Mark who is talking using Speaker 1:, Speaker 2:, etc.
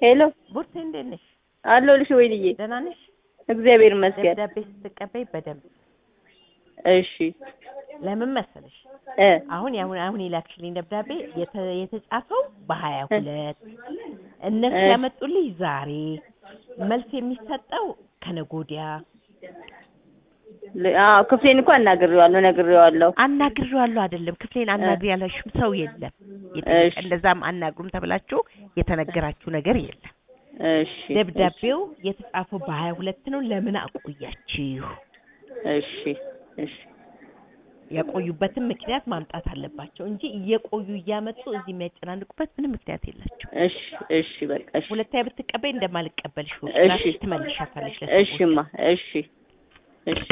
Speaker 1: ሄሎ
Speaker 2: ቡርቴ እንዴት ነሽ?
Speaker 1: አለሁልሽ ወይንዬ።
Speaker 2: ደህና ነሽ?
Speaker 1: እግዚአብሔር ይመስገን።
Speaker 2: ደብዳቤ ስትቀበይ በደንብ
Speaker 1: እሺ
Speaker 2: ለምን መሰለሽ
Speaker 1: እ
Speaker 2: አሁን አሁን አሁን የላክሽልኝ ደብዳቤ የተ- የተጻፈው በሀያ ሁለት እነሱ
Speaker 1: እ
Speaker 2: ያመጡልኝ ዛሬ መልስ የሚሰጠው ከነገ ወዲያ
Speaker 1: ል- አዎ ክፍሌን እኮ አናግሬዋለሁ ነግሬዋለሁ።
Speaker 2: አናግሬዋለሁ አይደለም ክፍሌን አናግሬ ያላችሁም ሰው የለም የጠየቀ
Speaker 1: እሺ
Speaker 2: እንደዛም አናግሩም ተብላችሁ የተነገራችሁ ነገር የለም
Speaker 1: እሺ
Speaker 2: ደብዳቤው የተጻፈው በሀያ ሁለት ነው ለምን አቆያችሁ
Speaker 1: እሺ እሺ
Speaker 2: ያቆዩበትን ምክንያት ማምጣት አለባቸው እንጂ እየቆዩ እያመጡ እዚህ የሚያጨናንቁበት ምንም ምክንያት የላቸው
Speaker 1: እሽ እሺ በቃ እሺ
Speaker 2: ሁለታዊ ብትቀበይ እንደማልቀበልሽ
Speaker 1: እሺ
Speaker 2: ራስሽ ትመልሻታለሽ ለሰዎች
Speaker 1: እሺማ እሺ እሺ